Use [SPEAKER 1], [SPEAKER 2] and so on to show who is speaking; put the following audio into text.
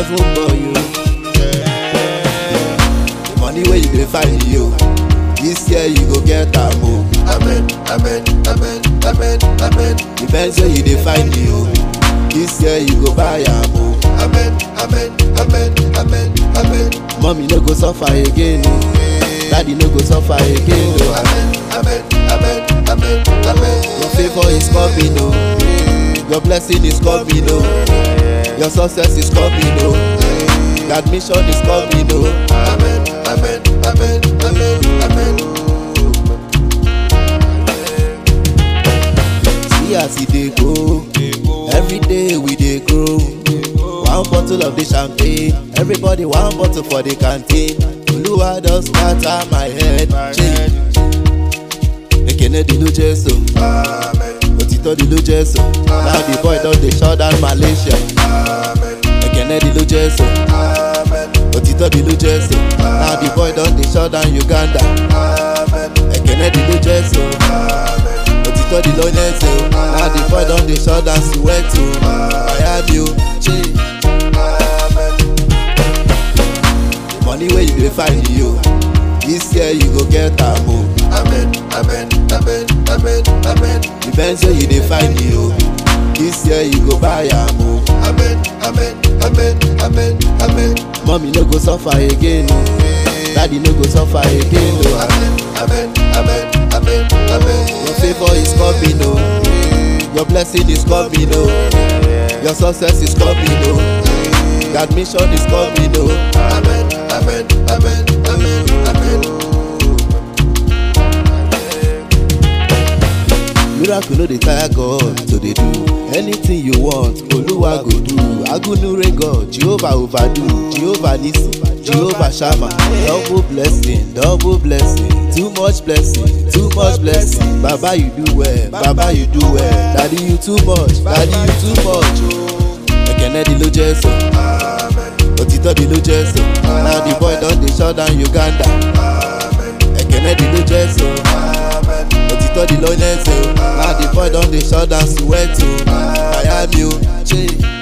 [SPEAKER 1] level boy you. The money where you dey find you. This year you go get am o.
[SPEAKER 2] Amen, amen, amen, amen, amen,
[SPEAKER 1] The Benz where you dey find you. This year you go buy am o.
[SPEAKER 2] amen, amen, amen, amen, amen,
[SPEAKER 1] Mommy no go suffer again o. Daddy no go suffer again o.
[SPEAKER 2] amen, amen, amen, amen, amen.
[SPEAKER 1] Your favor is coming o. Your blessing is coming o. Your success is coming o. Your admission is coming o.
[SPEAKER 2] Amen, amen, amen, amen, amen.
[SPEAKER 1] See as e dey go. Every day we dey grow. One bottle of the champagne. Everybody one bottle for the canteen. Oluwa don scatter my head. Change. Ekene di ló Jésù.
[SPEAKER 2] Amen,
[SPEAKER 1] Òtítọ́ di ló Jésù. Now the boy don dey shut down Malaysia.
[SPEAKER 2] amen,
[SPEAKER 1] Ekene di ló Jésù.
[SPEAKER 2] amen,
[SPEAKER 1] Òtítọ́ di ló Jésù. Now the boy don dey shut down Uganda.
[SPEAKER 2] amen,
[SPEAKER 1] Ekene di ló Jésù.
[SPEAKER 2] amen.
[SPEAKER 1] Òtítọ́ di ló Jésù. Now the boy don dey shut down Soweto. Miami o. Change. The money wey you dey find you. This year you go get am o.
[SPEAKER 2] Amen, amen, amen, amen, amen,
[SPEAKER 1] The Benz wey you dey find you. This year you go buy am o.
[SPEAKER 2] amen, amen, amen, amen, amen,
[SPEAKER 1] Mommy no go suffer again o. Daddy no go suffer again o.
[SPEAKER 2] amen, amen, amen, amen, amen.
[SPEAKER 1] Your favor is coming o. Your blessing is coming o. Your success is coming o. Your admission is coming o.
[SPEAKER 2] Amen, amen, amen, amen, amen.
[SPEAKER 1] Miracle no dey tire God to dey do. Anything you want, Oluwa go do. Agunure God, Jehovah overdo, Jehovah Nisi, Jehovah Shammah. Double blessing, double blessing, too much blessing, too much blessing. Baba you do well, Baba you do well. Daddy you too much, Daddy you too much. Ekene di ló Jésù, òtítọ́ di ló Jésù. Now the boy don dey shut down Uganda. Ekene di ló Jésù. òtítọ́ di ló Jésù. Now the boy don dey shut down Soweto. Miami o. Ṣé